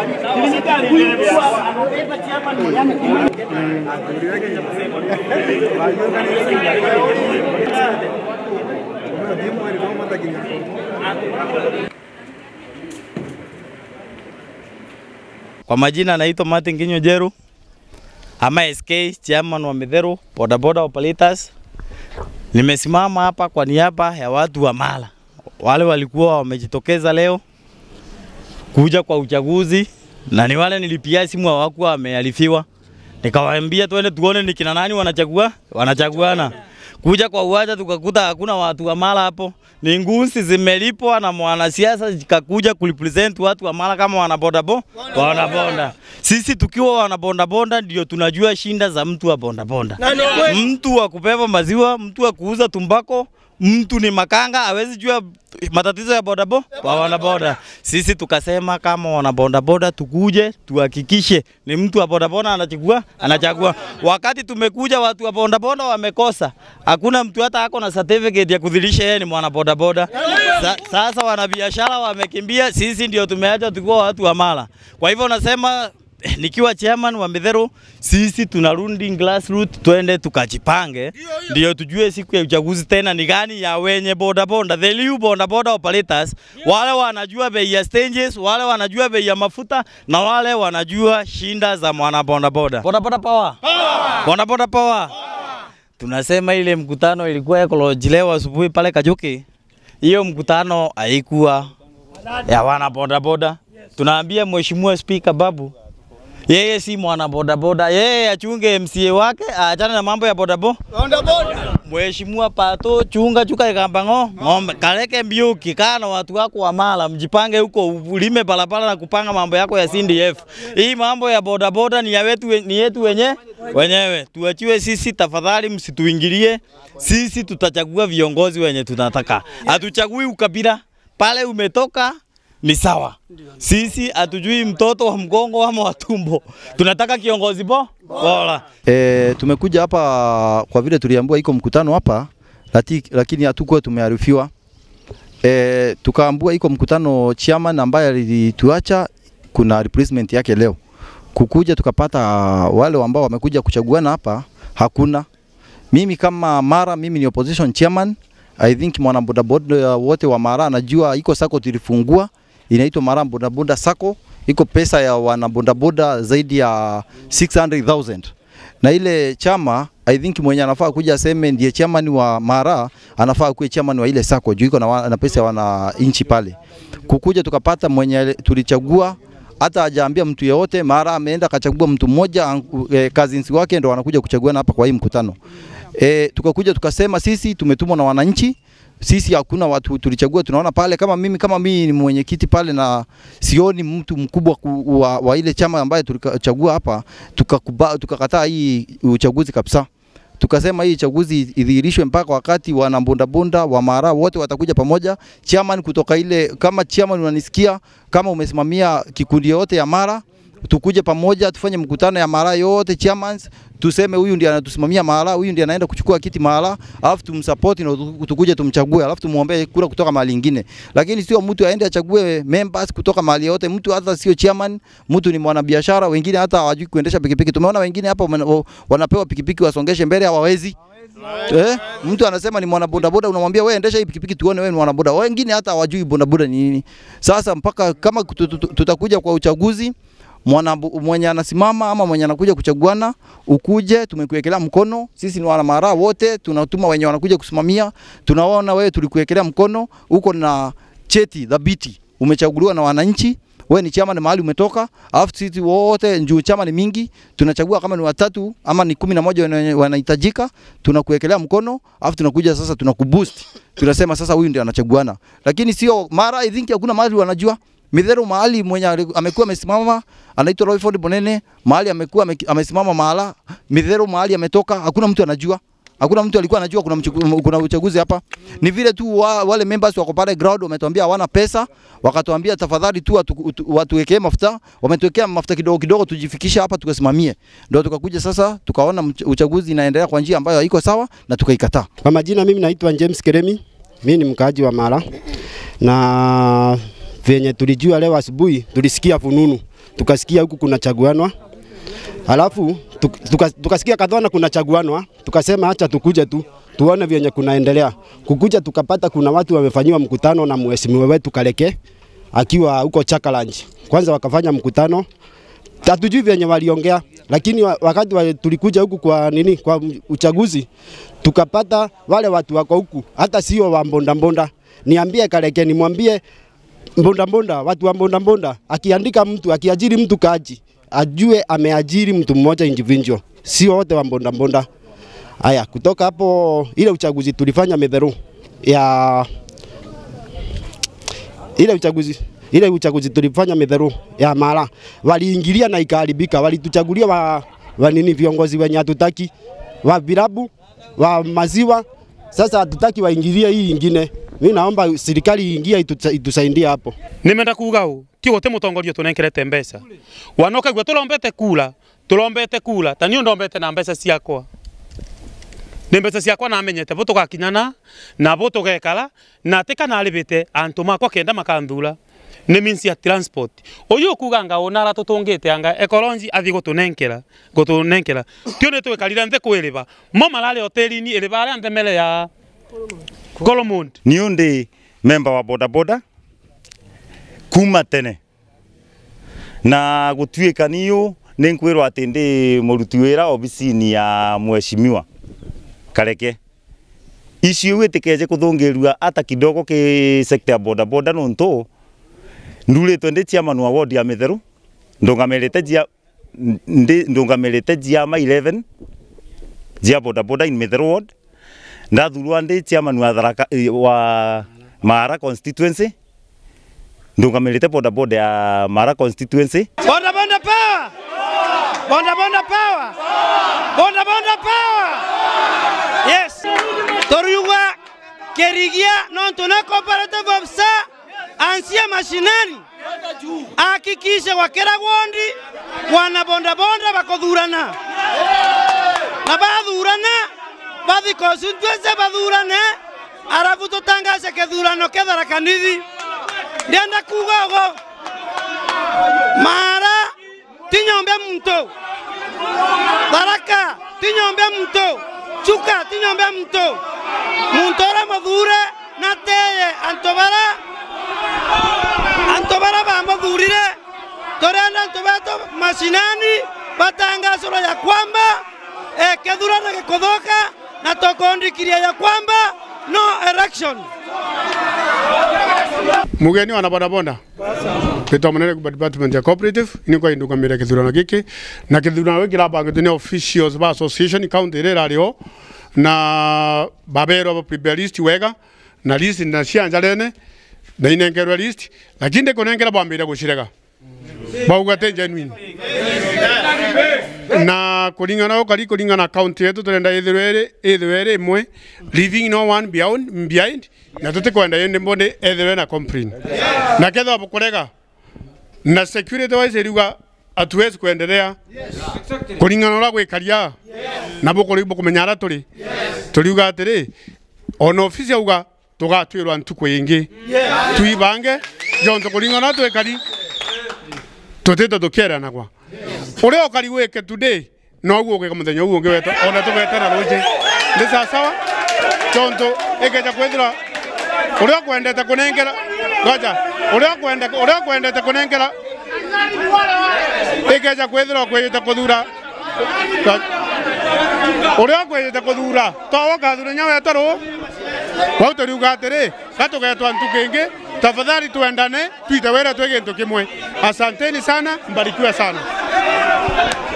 Kwa majina naitwa Martin Kinyo Jeru. Ama SK chairman wa Midheru bodaboda operators. Nimesimama hapa kwa niaba ya watu wa Mala, wale walikuwa wamejitokeza leo kuja kwa uchaguzi, na ni wale nilipia simu hawakuwa wamearifiwa, nikawaambia twende tuone ni kina nani wanachagua wanachaguana. Kuja kwa uwanja tukakuta hakuna watu wa Mala hapo, ni ngusi zimelipwa na mwanasiasa zikakuja kurepresent watu wa Mala kama wanabondabo wanabonda. Sisi tukiwa wanabondabonda ndio tunajua shinda za mtu wa bondabonda, mtu wa kubeba maziwa, mtu wa kuuza tumbako mtu ni makanga hawezi jua matatizo ya bodaboda wa wanaboda. Sisi tukasema kama wanabodaboda tukuje tuhakikishe ni mtu wa bodaboda anachagua anachagua. Wakati tumekuja watu wa bodaboda wamekosa, hakuna mtu hata ako na certificate ya kudhihirisha yeye ni mwana bodaboda. Sa, sasa wanabiashara wamekimbia, sisi ndio tumeacha tukiwa watu wa Mala. Kwa hivyo nasema eh, nikiwa chairman wa Midheru, sisi tunarudi grassroots, twende tukajipange, ndio tujue siku ya uchaguzi tena ni gani ya wenye bodaboda, the new bodaboda operators, wale wanajua bei ya stages, wale wanajua bei ya mafuta na wale wanajua shinda za mwana bodaboda. Bodaboda power, bodaboda power. Tunasema ile mkutano ilikuwa ekoloji leo asubuhi pale Kajuki, hiyo mkutano haikuwa ya wana bodaboda. Tunaambia mheshimiwa spika Babu yeye si mwana bodaboda, yeye achunge MCA wake, aachane na mambo ya bodaboda. Mheshimiwa Pato, chunga chuka ikambango ng'ombe kaleke mbiuki kana watu wako wa Mala, mjipange huko ulime barabara na kupanga mambo yako ya CDF. Hii mambo ya bodaboda ni ya wetu, ni yetu wenye wenyewe, tuachiwe sisi tafadhali, msituingilie sisi. Tutachagua viongozi wenye tunataka, hatuchagui ukabila. Pale umetoka ni sawa. Sisi hatujui mtoto wa mgongo ama wa tumbo, tunataka kiongozi bo bora. E, tumekuja hapa kwa vile tuliambiwa iko mkutano hapa lati, lakini hatukuwa tumearifiwa. E, tukaambiwa iko mkutano chairman ambaye alituacha kuna replacement yake leo. Kukuja tukapata wale ambao wamekuja kuchaguana hapa hakuna. Mimi kama Mara, mimi ni opposition chairman. I think mwana bodaboda wote wa Mara anajua iko sako tulifungua inaitwa Mara bodaboda sako, iko pesa ya wana bodaboda zaidi ya 600,000 na ile chama I think mwenye anafaa kuja aseme ndiye chairman wa Mara anafaa kuwe chairman wa ile sako juu iko na, wa- na pesa ya wananchi pale. Kukuja tukapata mwenye tulichagua hata hajaambia mtu yeyote. Mara ameenda akachagua mtu mmoja anku- eh, cousins wake ndo wanakuja kuchaguana hapa kwa hii mkutano. E, tukakuja tukasema sisi tumetumwa na wananchi sisi hakuna watu tulichagua, tunaona pale kama mimi kama mimi ni mwenyekiti pale na sioni mtu mkubwa ku, wa, wa ile chama ambaye tulichagua hapa, tukakuba- tukakataa hii uchaguzi kabisa. Tukasema hii chaguzi idhihirishwe mpaka wakati wanabondabonda wa Mara wote watakuja pamoja. Chairman kutoka ile, kama chairman unanisikia, kama umesimamia kikundi yote ya Mara, tukuje pamoja tufanye mkutano ya Mara yote chairmans, tuseme huyu ndiye anatusimamia Mara, huyu ndiye anaenda kuchukua kiti Mara, alafu tumsupport na tu- tukuje tumchague, alafu tumuombee kura kutoka mahali ingine, lakini sio mtu aende achague members kutoka mahali yote. Mtu hata sio chairman, mtu ni mwanabiashara, wengine hata hawajui kuendesha pikipiki. Tumeona wengine hapa wana- wanapewa pikipiki wasongeshe mbele, hawawezi Eh, mtu anasema ni mwana bodaboda, unamwambia wewe endesha hii pikipiki tuone wewe ni mwana boda. Wengine hata hawajui bodaboda ni nini. Sasa mpaka kama tutu- tutu- tutakuja kwa uchaguzi mwana mwenye anasimama ama mwenye anakuja kuchaguana, ukuje, tumekuwekelea mkono. Sisi ni wana Mara wote, tunatuma wenye wanakuja kusimamia. Tunaona wewe tulikuwekelea mkono, uko na cheti dhabiti, umechaguliwa na wananchi wewe ni chama ni mahali umetoka, alafu sisi wote njuu chama ni mingi, tunachagua kama ni watatu ama ni kumi na moja wenye wanahitajika, tunakuwekelea mkono, alafu tunakuja sasa tunakuboost, tunasema sasa huyu ndio anachaguana, lakini sio mara. I think hakuna mahali wanajua Midheru mahali mwenye ali- amekuwa amesimama anaitwa Royford Bonene, mahali amekuwa ame- amesimama mahala. Midheru mahali ametoka, hakuna mtu anajua. Hakuna mtu alikuwa anajua kuna, mchuku, kuna uchaguzi hapa. Ni vile tu wa, wale members wako pale ground wametuambia hawana pesa, wakatuambia tafadhali tu watu, watu, watuwekee mafuta, wametuwekea mafuta kidogo kidogo tujifikisha hapa tukasimamie. Ndio tukakuja sasa tukaona mch- uchaguzi inaendelea kwa njia ambayo haiko sawa na tukaikataa. Kwa majina mimi naitwa James Keremi, mimi ni mkaaji wa Mara na venye tulijua leo asubuhi, tulisikia fununu, tukasikia huku kuna chaguanwa, alafu tuk- tuka- tukasikia kadhona kuna chaguanwa, tukasema acha tukuje tu tuone vyenye kunaendelea. Kukuja tukapata kuna watu wamefanyiwa mkutano na mheshimiwa wetu Kaleke akiwa huko Chakalanji. Kwanza wakafanya mkutano, hatujui vyenye waliongea, lakini wa- wakati wa, tulikuja huku kwa nini, kwa uchaguzi tukapata wale watu wako huku, hata sio wa mbonda mbonda. Niambie Kaleke, nimwambie mbonda mbonda, watu wa mbonda mbonda, akiandika mtu akiajiri mtu kaji, ajue ameajiri mtu mmoja individual, sio wote wa mbonda mbonda. Haya, kutoka hapo ile uchaguzi tulifanya Medheru ya ile uchaguzi ile uchaguzi tulifanya Medheru ya Mara, waliingilia na ikaharibika, walituchagulia wa, wa nini viongozi wenye hatutaki wa vilabu wa maziwa. Sasa hatutaki waingilie hii ingine. Mimi naomba serikali iingie itusa- itusaidie hapo. nimenda kuga u kigo te mutongoria tunenkerete mbeca wanoka gwa tulombete kula tulombete kula tani ndombete na mbeca ciakwa nä mbeca ciakwa namenyete bo tågakinyana na bo tågekara na tä kana arä antå makwa kenda makanthura nä means ya transport å yå kuga nga å nara tå tå ngä te anga ekolonji athiä gå tå nenkera gå tå nenkera tio nä twä karire nthä kwä rä ba mo mararä hoteli-inä ä rä ba arä a nthemere ya Colomond niå ndä memba wa bodaboda kuma tene na gå tuä ka niå nä nkwä rwo atä ndä må ruti wä ra obici-inä ya mweshimiwa kareke icio wä tä kenje kå thå ngä rua ata kidogo kä sekta ya bodaboda nå ntå ndurä two ndä ciaman wa ward ya mä therå ndångamä te jia ndångamä rä te jiama 11 jia bodaboda in mä therå ward ndathurwa ndi chairman wa Tharaka eh, wa Mara constituency ndungamirite boda boda ya Mara constituency Bonda bonda power! Bonda bonda power! Bonda bonda power! Yes. Toriuga kerigia non tuna cooperative officer ansia mashinani hakikishe wakera gwondi wana bonda bonda bakothurana na bathurana bathi constituency bathurane arabu tutangace kithurano ketharakanithi ndienda kuga ugo Mara tinyombe mto. Tharaka tinyombe mto. Chuka tinyombe mto. Muntora mathure na teye antobara antobara ba mathurire torenda antobeto mashinani batangazoro ya kwamba eh, kethurano gikuthuka na tukondikiria ya kwamba no election mugeni wa bodaboda twitwa munene kuma department ya cooperative ini kwa indugamire kithurano giki na kithurano giki kirabangitwo ni officials ba association county iri irari ho na baberwo ba prepare list wega na list na cianja rene na inengerwa list lakini ndikunengera bambire gucirega bauga te genuine na kuringana ukari kuringana county yetu turenda ithirwe iri ithirwe iri imwe leaving no one behind, behind na tutikwenda yende mbonde ethirwe na complain na ketha bukurega na security wise iriuga hatuwezi kuendelea kuringana ura gwikaria na bukuri bukumenya ara turi turiuga atiri ona ofisi auga tugatwirwa ntuku ingi tuibange jonto kuringana twikari tutite tukieranagwa uria ukari wike today noguo ugika muthenya uguo ungi weta ona tugwetana ruji ndi sasawa tondu ikeja kwithira uria kwendete kunengera goja uria kwende uria kwendete kunengera ikeja kwithira kwiyite kuthura uria kwiyite kuthura twawoka thura nya wetaru kwau turiuga atiri gatugetwa ntuku ingi tafadhali tuendane tuite wira twi gintu kimwe asanteni sana mbarikiwe sana